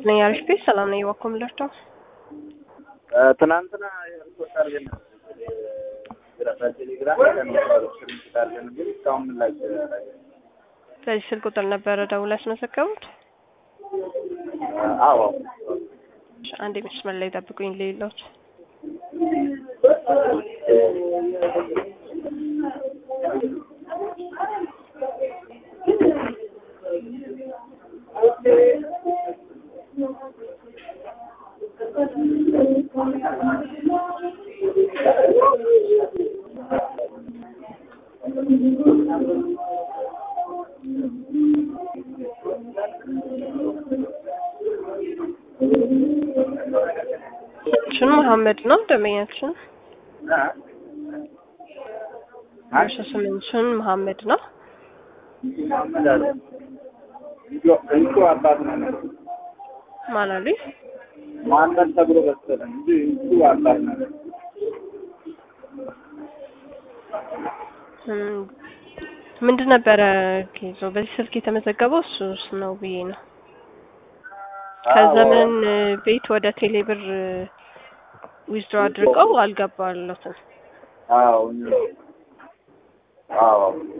ነኝ አሪፍ ቤት ሰላም ነኝ። እባክዎ ምንላቸው ትናንትና ሪፖርት አድርገን ቴሌግራም ስርንስታለን ግን እስካሁን ምላሽ በዚህ ስልክ ቁጥር ነበረ ደውለው ያስመዘገቡት? አዎ አንድ መስመር ላይ ጠብቁኝ። ሌሎች ችን መሀመድ ነው ደንበኛችን። እሺ ስምንችን መሀመድ ነው። እንቁ አባት ነው ማን አሉኝ? ማንነት ተብሎ መሰለኝ እንጂ እንቁ አባት ነው። እም፣ ምንድን ነበረ ኬዞ? በዚህ ስልክ የተመዘገበው እሱስ ነው ብዬ ነው። ከዘመን ቤት ወደ ቴሌብር ዊዝድሮ አድርገው አልገባለትም። አዎ አዎ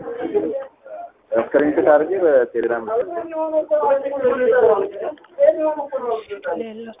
ስክሪንሾት አድርጌ በቴሌግራም ሌሎች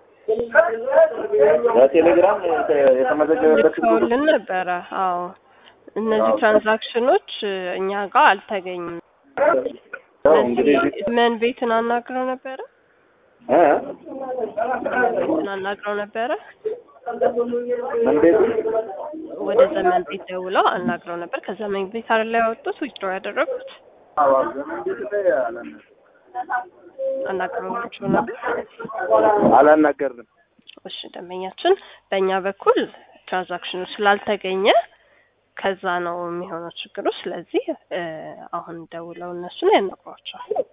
በቴሌግራም የተመዘገበበት ልከውልን ነበረ። አዎ እነዚህ ትራንዛክሽኖች እኛ ጋር አልተገኙም። እንግዲህ ምን ቤትን አናግረው ነበረ? እ ቤትን አናግረው ነበረ። ምን ቤቱ ወደ ዘመን ቤት ደውለው አናግረው ነበር። ከዘመን ቤት አይደል ያወጡት ዊዝድሮ ያደረጉት? አዎ ዘመን ቤት ላይ አላና አናግረዋቸው ነበር። አላናገርንም። እሺ ደንበኛችን፣ በእኛ በኩል ትራንዛክሽኑ ስላልተገኘ ከዛ ነው የሚሆነው ችግሩ። ስለዚህ እ አሁን ደውለው እነሱን ያናግሯቸዋል።